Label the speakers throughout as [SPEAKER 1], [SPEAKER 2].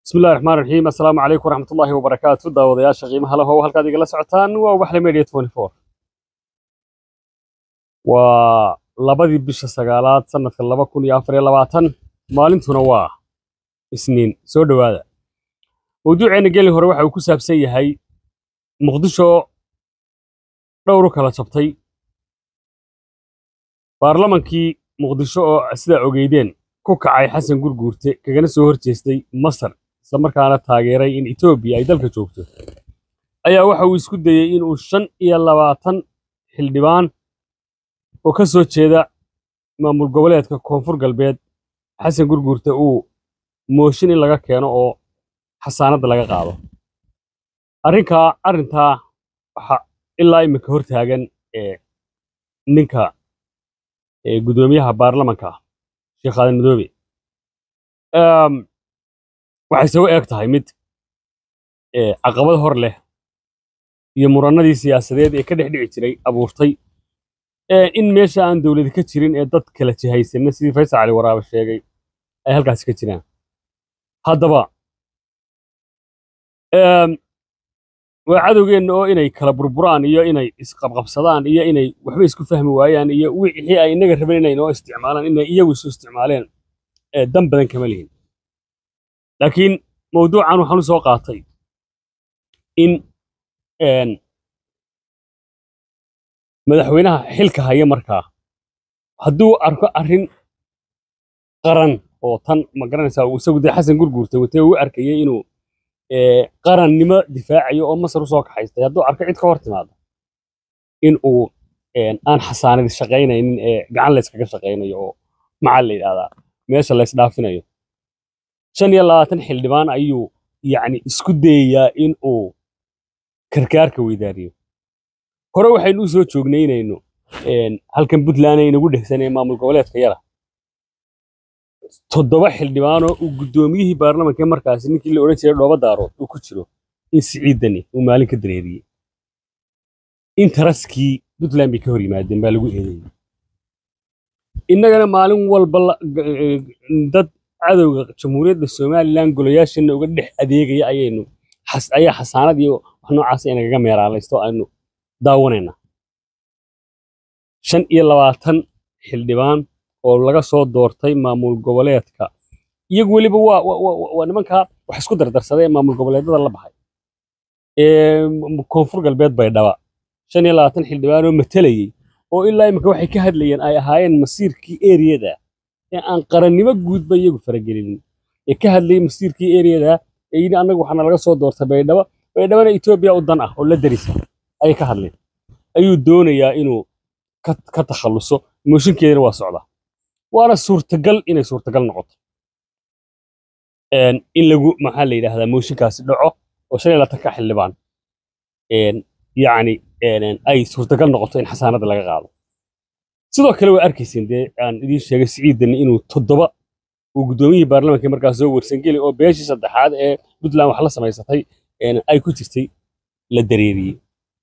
[SPEAKER 1] bismillahi raxmaan raxiim assalaamu calaykum waraxmatullaahi wabarakaatu daawadayaasha qiimaha lahow halkaad igala socotaan waa waxle media waa labadii bisha sagaalaad sanadka laba kun iyo afar iyo labaatan maalintuna waa isniin soo dhowaada mawduuceena gelin hore waxa uu ku saabsan yahay muqdisho dhowr u kala jabtay baarlamankii muqdisho oo sidaa ogeydeen ku kacay xasan gurguurte kagana soo horjeestay masar isla markaana taageeray in etoobiya ay dalka joogto ayaa waxa uu isku dayey inuu shan iyo labaatan xildhibaan oo ka soo jeeda maamul goboleedka koonfur galbeed xasan gurguurte uu mooshin in laga keeno oo xasaanadda laga qaado arrinkaa arrintaa waxa ilaa iminka hor taagan ee ninka ee guddoomiyaha baarlamanka sheekh aadan madoobe waxay isagu eeg tahay mid caqabad hor leh iyo murannadii siyaasadeed ee ka dhex dhici jiray abuurtay in meesha aan dowladi ka jirin ee dad kala jihaysanna sidii faysal cali waraabe sheegay ay halkaasi ka jiraan haddaba waa cadowgeenna oo inay kala burburaan iyo inay isqabqabsadaan iyo inay waxba isku fahmi waayaan iyo wixii ay inaga rabeen inay noo isticmaalaan inay iyagu isu isticmaaleen dan badan kama lihin laakiin mawduucan waxaan u soo qaatay in madaxweynaha xilka haya markaa hadduu arko arrin qaran oo tan ma garanaysaa uu isagu dee xasan gurguurtay watee uu arkayay inuu qarannimo difaacayo oo masar usoo kaxaystay hadduu arko cid ka hor timaado in uu aan xasaanadi shaqaynaynin ee gacan layskaga shaqaynayo oo maxaa la yidhahdaa meesha laysdhaafinayo shan iyo labaatan xildhibaan ayuu yacni isku dayayaa in uu karkaarka weydaariyo hore waxaynu u soo joognay inaynu halkan puntland aynagu dhegsanay maamul goboleedka yara toddoba xildhibaanoo uu guddoomiyihii baarlamanka markaasi ninkii la odhan jiray dhooba daarood uu ku jiro in siciidani uu maalin ka dareeriyey intaraskii puntland bay ka hor yimaadeen baa lagu eedeeyey innagana maalin walba dad cadowga jamhuuriyadda somalilan golayaashana uga dhex adeegaya ayaynu ayaa xasaanad iyo wax noocaas inagaga meeraalaysto aynu daawanaynaa shan iyo labaatan xildhibaan oo laga soo doortay maamul goboleedka iyagu weliba waa waa nimankaa wax isku dardarsaday ee maamul goboleedyada la baxay ee koonfur galbeed bay dhaba shan iyo labaatan xildhibaan oo matelayey oo ilaa imika waxay ka hadlayeen ay ahaayeen masiirkii eriyada ee aan qarannimo guudba iyagu faragelinin ee ka hadlayay masiirkii eriyada ee yidhi annagu waxaana laga soo doortay baydhabo baydhabana etoobiya u dan ah oo la darisa ayay ka hadleen ayuu doonayaa inuu ka takhalluso mooshinkeedana waa socdaa waana suurtagal inay suurtagal noqoto in lagu maxaa la yidhaahdaa mooshinkaasi dhaco oo shan iyo labaatanka xildhibaan yacni ay suurtagal noqoto in xasaanadda laga qaado sidoo kale waa arkayseen dee aan idiin sheegay siciidani inuu toddoba uu guddoomiyihii baarlamanka markaas soo warsangeli oo beeshii saddexaad ee puntland wax la samaysatay ay ku jirtay la dareeriyey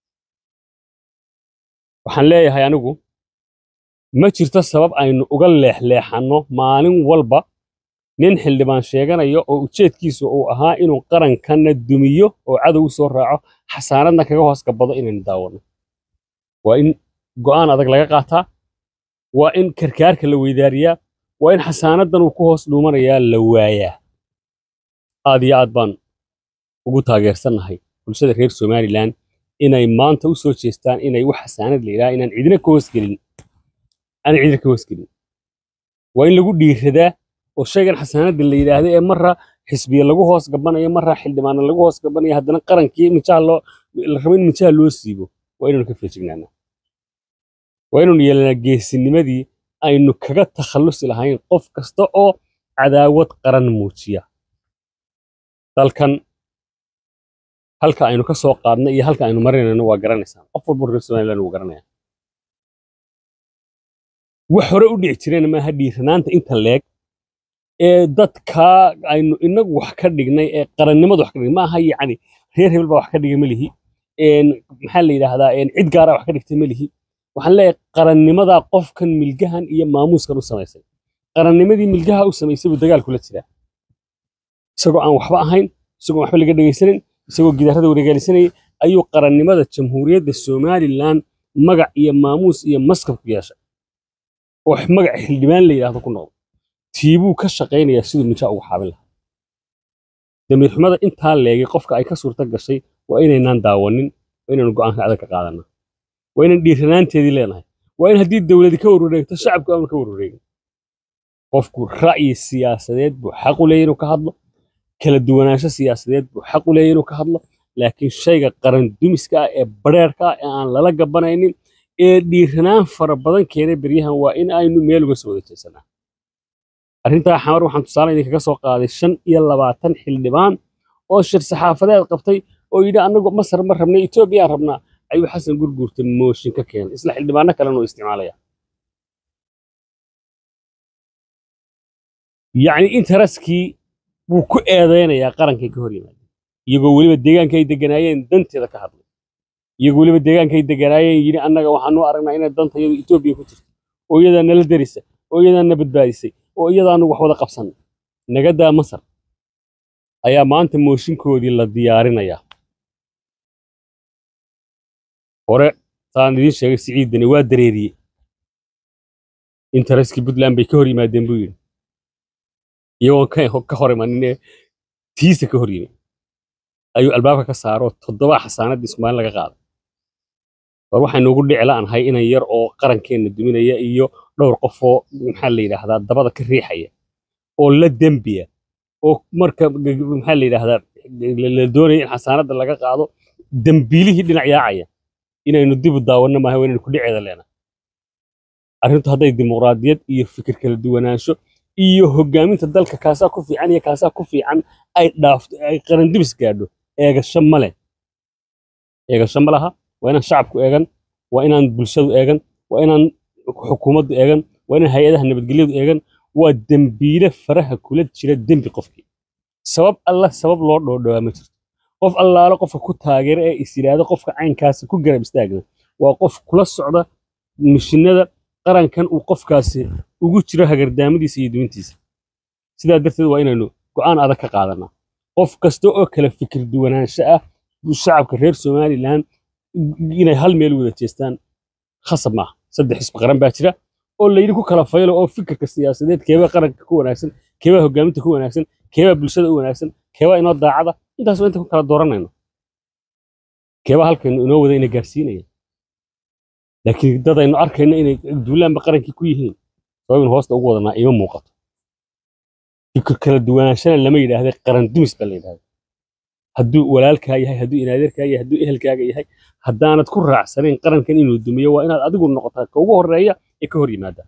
[SPEAKER 1] waxaan leeyahay anigu ma jirto sabab aynu uga leexleexanno maalin walba nin xildhibaan sheeganaya oo ujeedkiisu uu ahaa inuu qarankanna dumiyo oo cadow u soo raaco xasaanadna kaga hoos gabado inaynu daawanno waa in go'aan adag laga qaataa waa in karkaarka la weydaariyaa waa in xasaanaddan uu ku hoos dhuumanayaa la waayaa aad iyo aad baan ugu taageersannahay bulshada reer somalilan inay maanta u soo jeestaan inay wax xasaanad la yidhaha inaan cidina ka hoosgelin aan cidina ka hoosgelin waa in lagu dhiiradaa oo shaygan xasaanadda la yidhaahda ee marra xisbiya lagu hoos gabanayo marra xildhibaana lagu hoos gabanayo haddana qarankii mijaha loo la rabo in mijaha loo siibo waa inaynu ka feejignaanaa waa inaynu yeelanaa geesinimadii aynu kaga takhallusi lahayn qof kasta oo cadaawad qaran muujiya dalkan halka aynu ka soo qaadnay iyo halka aynu marinayno waa garanaysaan qof walba reer somaliland wuu garanaya wax hore u dhici jireen maaha dhiiranaanta inta leeg ee dadkaa aynu inagu wax ka dhignay ee qarannimada wax ka dhignay maaha yacni reer hebel baa wax ka dhigay melihi maxaa la yidhaahdaa cid gaara wax ka dhigtay melihi waxaan leeyahay qarannimadaa qofkan milgahan iyo maamuuskan u samaysay qarannimadii milgaha u samaysay buu dagaal kula jiraa isagoo aan waxba ahayn isagoo waxba laga dhegaysanin isagoo gidaarada wareegaalisanayay ayuu qarannimada jamhuuriyadda somalilan magac iyo maamuus iyo maskab ku yeeshay oo magac xildhibaan la yidhaahdo ku noqdo tiibuu ka shaqaynayaa siduu ninjaa ugu xaabin lahaa damiir xumada intaa leegay qofka ay ka suurta gashay waa inaynaan daawanin waa inaynu go'aanka adag ka qaadanaa waa inaan dhiiranaanteedii leenahay waa in haddii dowladi ka warwareegto shacabku aanu ka warwareegin qofku ra'yi siyaasadeed buu xaq u leeyahy inuu ka hadlo kala duwanaansho siyaasadeed buu xaq u leeyahy inuu ka hadlo laakiin shayga qaran dumiska ah ee bareerka ah ee aan lala gabanaynin ee dhiiranaan fara badan keenay beryahan waa in aynu meel uga soo wada jeesanaa arrintaa xamar waxaan tusaale idinkaga soo qaaday shan iyo labaatan xildhibaan oo shir saxaafadeed qabtay oo yidhi annagu masar ma rabnay etoobiyaan rabnaa ayuu xasan gurguurta mooshin ka keenay isla xildhibaano kalena oo isticmaalaya yacni intaraskii buu ku eedaynayaa qarankay ka hor yimaadeen iyagoo weliba deegaanka ay deganaayeen danteeda ka hadlay iyagoo weliba deegaanka ay deganaayeen yidhi annaga waxaanu aragnaa inay danta iyadu etoobiya ku jirto oo iyadaa nala derisa oo iyadaa na badbaadisay oo iyadaanu wax wada qabsanay nagadaa masar ayaa maanta mooshinkoodii la diyaarinayaa hore saan idiin sheegay siciidani waa dareeriyey intaraskii puntland bay ka hor yimaadeen buu yidhi iyagoo ka hor imaninee tiisa ka hor yimi ayuu albaabka ka saaro toddoba xasaanadii ismaalin laga qaaday war waxaynu ugu dhici la'nahay inan yar oo qarankeenna duminaya iyo dhowr qofoo maxaa la yidhaahdaa dabada ka riixaya oo la dembiya oo marka maxaa la yidhaahdaa la doonaya in xasaanadda laga qaado dembiilihii dhinac yaacaya inaynu dib u daawanno maaha waa inaynu ku dhiceeda leenahay arrintu hadday dimuqraadiyad iyo fikir kala duwanaansho iyo hoggaaminta dalka kaasaa ku fiican iyo kaasaa ku fiican ay dhaafto ay qarandibis gaadho eegasho ma leh eegasho ma laha waa inaan shacabku eegan waa inaan bulshadu eegan waa inaan xukuumaddu eegan waa inaan hay-adaha nabadgelyadu eegan waa dembiile faraha kula jira dembi qofkii sabab alla sabab loo dhoodhowaa ma jirto qof allaalo qofka ku taageera ee is yidhaahdo qofka caynkaasi ku garab istaagna waa qof kula socda mishinada qarankan uu qofkaasi ugu jiro hagardaamadiisa iyo dumintiisa sidaa darteed waa inaynu go'aan adag ka qaadanaa qof kasta oo kala fikir duwanaansho ah shacabka reer somalilan inay hal meel wada jeestaan khasab maaha saddex xisbi qaran baa jira oo layidhi ku kala faylo oo fikirka siyaasadeed keebaa qaranka ku wanaagsan keebaa hoggaaminta ku wanaagsan keebaa bulshada u wanaagsan keebaa inoo daacada intaas waa inta ku kala dooranayno keebaa halkaynu inoo wada ina gaarsiinaya laakiin dad aynu arkayno inay duulaanba qarankii ku yihiin sababin hoosta ugu wadanaa ima muuqato fikir kala duwanaanshana lama yidhaahda qaran dumis baa la yidhahda hadduu walaalkaa yahay hadduu inaadeerkaa yahay hadduu ehelkaaga yahay haddaanad ku raacsanayn qarankan inuu dumiyo waa inaad adigu noqotaa ka ugu horreeya ee ka hor yimaada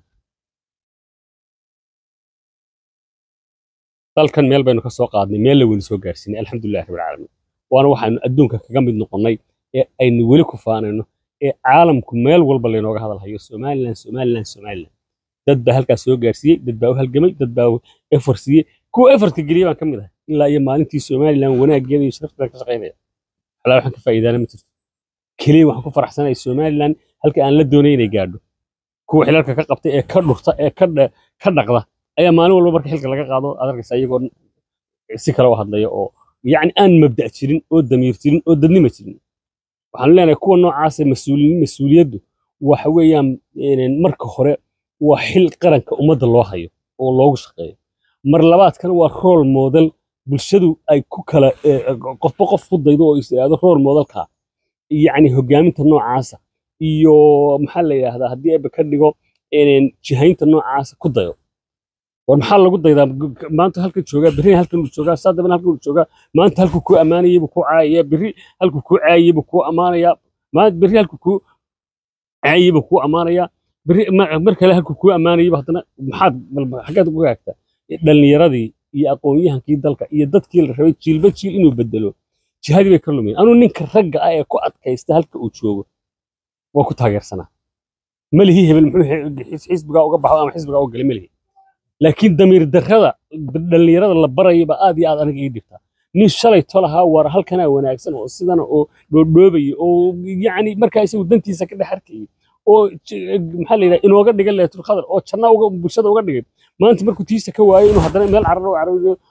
[SPEAKER 1] dalkan meel baynu ka soo qaadnay meel la weli soo gaarsiinay alxamdulillahi rabbil caalamiin waana waxaanu adduunka kaga mid noqonnay ee aynu weli ku faanayno ee caalamku meel walba laynooga hadalhayo somalilan somalilan somalilan dad baa halkaas soo gaarsiiyey dad baa u halgamay dad baa efort siiyey kuwa efortka geliyey baan ka mid ahay ilaa iyo maalintii somalilan wanaaggeeda iyo sharafteeda ka shaqaynaya halaa waxaan ka faa'iidaana ma jirto keliya waxaan ku faraxsanahay somalilan halka aan la doonay inay gaadho kuwa xilalka ka qabtay ee ka dhurta ee ka ka dhaqda ayaa maalin walba marka xilka laga qaado aad arkaysa iyagoo si kale u hadlaya oo yacni aan mabda' jirin oo damiir jirin oo dadnima jirin waxaan leenahay kuwa noocaasa mas-uulin mas-uuliyaddu waxa weeyaan marka hore waa xil qaranka ummadda loo hayo oo loogu shaqeeyo mar labaadkana waa rool model bulshadu ay ku kala qofba qof ku daydo oo is yidhaahdo rool modelka yacni hoggaaminta noocaasa iyo maxaa la yidhaahdaa haddii eeba ka dhigo jihaynta noocaasa ku dayo war maxaa lagu daydaa maanta halkan joogaa berri halkan uu joogaa saa dambena halkan uu joogaa maanta halkuu kuu ammaanayay buu kuu caayaya berri halkuu kuu caayayay buu kuu ammaanayaa maanta berri halkuu kuu caayayay buu kuu ammaanayaa berri mar kale halkuu kuu ammaanayay haddana maxaad xaggaad uga gaagtaa dhallinyaradii iyo aqoon-yahankii dalka iyo dadkii la rabay jiilba jiil inuu bedelo jihadii bay ka lumeen anuu ninka ragga ah ee ku adkaysta halka uu joogo waa ku taageersanaa melihi hebel muxuu xisbigaa uga baxo ama xisbigaa uga galay melihi laakiin damiir darrada dhallinyarada la barayaba aad iyo aad aniga ii dhibtaa nin shalay tolahaa war halkanaa wanaagsan oo sidana oo dhoodhoobaya oo yacni markaa isagu dantiisa ka dhex arkayay oo maxaa la yidhaha inooga dhigan leetul khadar oo janna uga bulshada uga dhigay maanta markuu tiisa ka waayo inuu haddana meel carar u carabiyo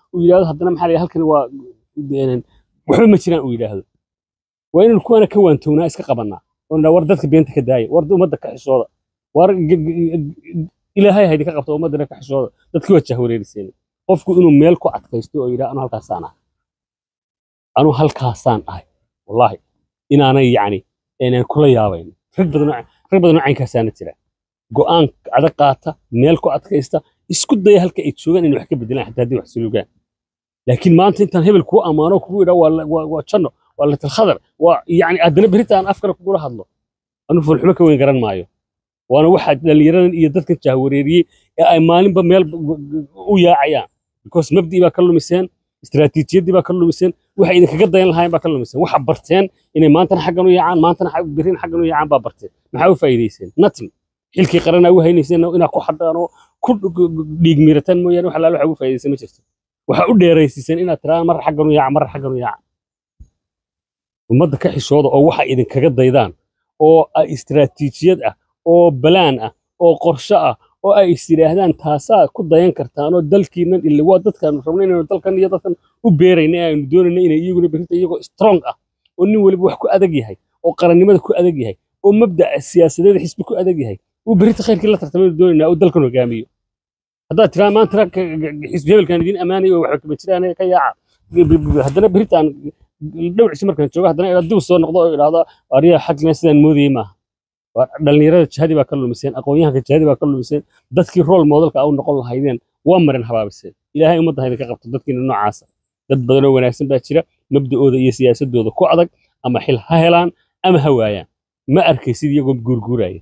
[SPEAKER 1] uu yidhahdo haddana maxaa la yidhaha halkan waa een, waxba ma jiraan uu yidhaahdo waa inaynu kuwana ka waantownaa iska qabannaa oo nidhaa war dadka beenta ka daaya war ummadda ka xishooda war g- g- ilaahay haydi ka qabta ummaddana ka xishooda dadkii waa jahwareeriseen qofku inuu meel ku adkaysto oo yidhaha anu halkaasaan ahay anu halkaasaan ahay wallaahi inaanay yacni inaan kula yaabayn rag badan oo- rag badan oo caynkaasaana jira go'aan adag qaata meel ku adkaysta isku daya halka ay joogaan inay wax ka bedelaan xataa haddii wax sulugaan laakiin maanta intaan hebel kuu ammaano kugu idhaa waa la- waa waa janno waa latil khadar waa yacni haddana berita aan afkale kugula hadlo anu fulxumo ka weyn garan maayo waana waxa dhallinyaradan iyo dadkan jahwareeriyey ee ay maalinba meel b- b- u yaacayaan because mabdii baa ka lumiseen istiraatiijiyaddii baa ka lumiseen waxay idinkaga dayan lahaayeen baa ka lumiseen waxa barteen inay maantana xaggan u yaacaan maantana xag- berrin xaggan u yaacaan baa barteen maxaa u faa'iidayseen nothing xilkii qaranaa u haynayseen inaad ku xadhaan oo ku dhiig miirataan mooyaane wax alaala waxa ugu faa'iidaysan ma jirto waxaa u dheeraysiiseen inaad tiraan mar xaggan u yaaca mar xaggan u yaaca ummadda ka xishooda oo waxa idinkaga daydaan oo ay istiraatiijiyad ah oo balaan ah oo qorshe ah oo ay is yidhaahdaan taasaa ku dayan kartaan oo dalkiinan ille waa dadkaanu rabno inaynu dalkan iyo dadkan u beerayna ee aynu doonayna inay iyaguna berrinta iyagoo strong ah oo nin waliba wax ku adag yahay oo qarannimada ku adag yahay oo mabda'a siyaasadeed xisbi ku adag yahay uu berrinta khayrkii la tartamaynu doonaynaa oo dalkan hogaamiyo haddaad tiraa maanta rag ka- ka- xisbi hebelkaan idiin ammaanayo oo waxba kama jiraan ka yaaca b- b- haddana berritaan dhowrcisi markaan joogo haddana inaad dib soo noqdo oo idhaahdo ariya xagna sidaan moodayey maaha waa dhalinyarada jihadii baa ka lumiseen aqoon-yahanka jihadii baa ka lumiseen dadkii rool moodalka au noqon lahaydeen waa marin habaabiseen ilaahay ummadda hayda ka qabto dadkiina noocaasa dad badan oo wanaagsan baa jira mabda'ooda iyo siyaasadooda ku adag ama xil ha helaan ama ha waayaan ma arkaysid iyagoo guurguuraya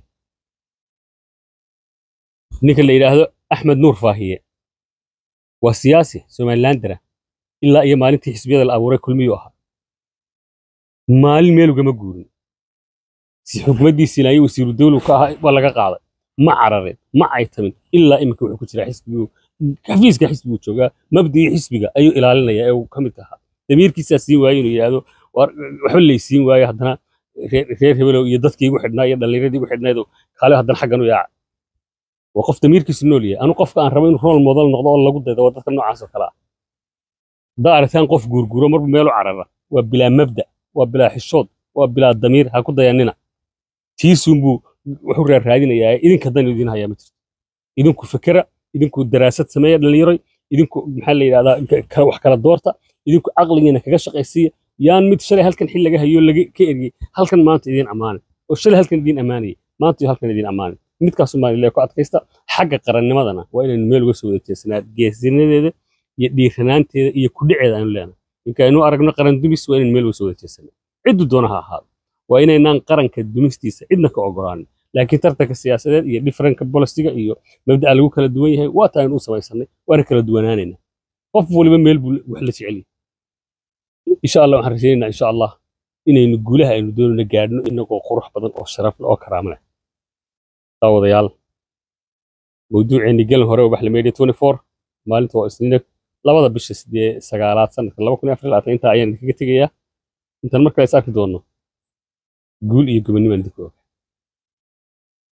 [SPEAKER 1] ninka la yidhaahdo axmed nuur faahiye waa siyaasi somalilandera ilaa iyo maalintii xisbiyada la abuuray kulmiyuu ahaa maalin meel ugama guurin si xukumaddiisii ilaayo wasiiru dawlu ka ahaa waa laga qaaday ma carareen ma caytamin ilaa iminka wuxuu ku jiraa xisbigu xafiiska xisbigu joogaa mabdii xisbiga ayuu ilaalinaya ee uu ka mid ahaa damiirkiisaa siin waayo inuu yidhaahdo "War, waxba laysiin waayo haddana reer reer hebelow iyo dadkii igu xidhnaa iyo dhallinyaradii igu xidhnaydoo kaale haddana xaggan u yaaca waa qof damiirkiisu nool yahay anu qofka aan rabo inuu rool model noqdo oo lagu daydo waa dadka noocaas oo kale ah haddaa aragtaan qof guurguuro marba meelu carara waa bilaa mabda waa bilaa xishood waa bilaa damiir ha ku dayanina tiisuunbuu wuxuu raaraadinayaa idinka dan idin hayaa ma jirto idinku fikera idinku daraasad sameeya dhallinyaroy idinku maxaa la yidhahdaa ka- ka- wax kala doorta idinku caqligiina kaga shaqaysiiya yaan mid shalay halkan xil laga hayo laga ka eriyey halkan maanta idiin ammaanay oo shalay halkan idiin ammaanayay maanta iyo halkan idiin ammaanay midkaasu maalilee ku adkaysta xagga qarannimadana waa inaynu meel uga soo wada jeesanaa geesinadeeda iyo dhiiranaanteeda iyo kudhiceeda aynu leenahay inkaynu aragno qaran dumis waa inaynu meel uga soo wada jeesanaa ciddu doona ha ahaado waa inaynaan qaranka dumistiisa cidna ka ogolaanin laakiin tartanka siyaasadeed iyo differentka bolisiga iyo mabda'a lagu kala duwan yahay waa taa aynu u samaysanay waana kala duwanaanayna qof waliba meel buu wax la jecel yahay insha allah waxaan rajaynaynaa insha allah inaynu guulaha aynu doonayno gaadhno inagoo qurux badan oo sharaf leh oo karaamo leh daawadayaal mawduuceeni gelin hore oo baxla media 24 maalinta waa isniina labada bisha sidee sagaalaad sanadka laba kun iyo afar iyo labaatan intaa ayaan idinkaga tegayaa intaan markale is arki doonno guul iyo gobonnimo aan idinku og